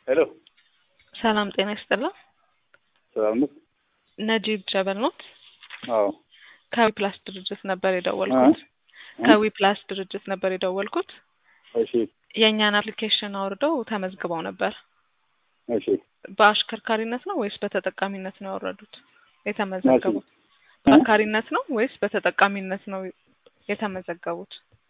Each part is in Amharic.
ሄሎ ሰላም ጤና ይስጥልን። ሰላም ነው? ነጂብ ጀበል ኖት? አዎ ከዊ ፕላስ ድርጅት ነበር የደወልኩት። ከዊ ፕላስ ድርጅት ነበር የደወልኩት። እሺ የእኛን አፕሊኬሽን አውርደው ተመዝግበው ነበር። እሺ በአሽከርካሪነት ነው ወይስ በተጠቃሚነት ነው ያወረዱት የተመዘገቡት? በአሽከርካሪነት ነው ወይስ በተጠቃሚነት ነው የተመዘገቡት?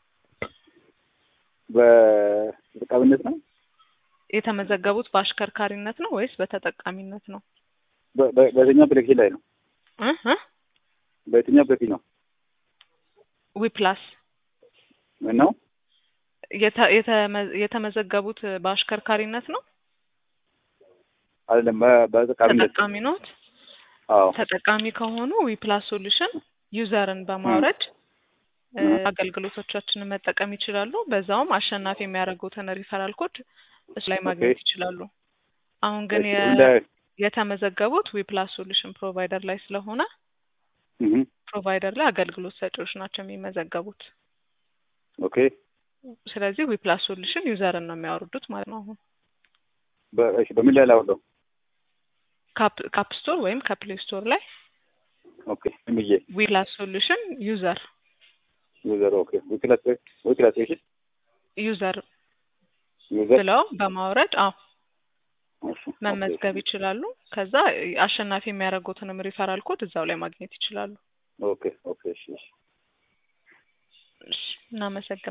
በተጠቃሚነት ነው የተመዘገቡት በአሽከርካሪነት ነው ወይስ በተጠቃሚነት ነው? በ- በ- በየትኛው አፕሊኬሽን ላይ ነው? እ እ በየትኛው አፕሊኬሽን ነው? ዊ ፕላስ ምን ነው? የተ- የተመ- የተመዘገቡት በአሽከርካሪነት ነው? አይደለም በ- በተጠቃሚነት ተጠቃሚ ኖት? አዎ ተጠቃሚ ከሆኑ ዊ ፕላስ ሶሉሽን ዩዘርን በማውረድ እ እ አገልግሎቶቻችንን መጠቀም ይችላሉ። በዛውም አሸናፊ የሚያደርጉትን ሪፈራል ኮድ እሱ ላይ ማግኘት ኦኬ። ይችላሉ። አሁን ግን እሺ የ- እንደ የተመዘገቡት ዊ ፕላስ ሶሉሽን ፕሮቫይደር ላይ ስለሆነ እህ ፕሮቫይደር ላይ አገልግሎት ሰጪዎች ናቸው የሚመዘገቡት። ኦኬ ስለዚህ ዊ ፕላስ ሶሉሽን ዩዘርን ነው የሚያወርዱት ማለት ነው። አሁን በ- እሺ በምን ላይ ላወርደው? ካፕ ካፕ ስቶር ወይም ከፕሌይ ስቶር ላይ ኦኬ ምን ብዬ ዊ ፕላስ ሶሉሽን ዩዘር ዩዘር ኦኬ ዊክላስ ዊክላስ እሺ ዩዘር ዩዘር ብለው በማውረድ አዎ እሺ መመዝገብ ይችላሉ። ከዛ አሸናፊ የሚያደርጉትንም ሪፈራል ኮድ እዛው ላይ ማግኘት ይችላሉ። ኦኬ ኦኬ እሺ እሺ እሺ፣ እናመሰግናለን።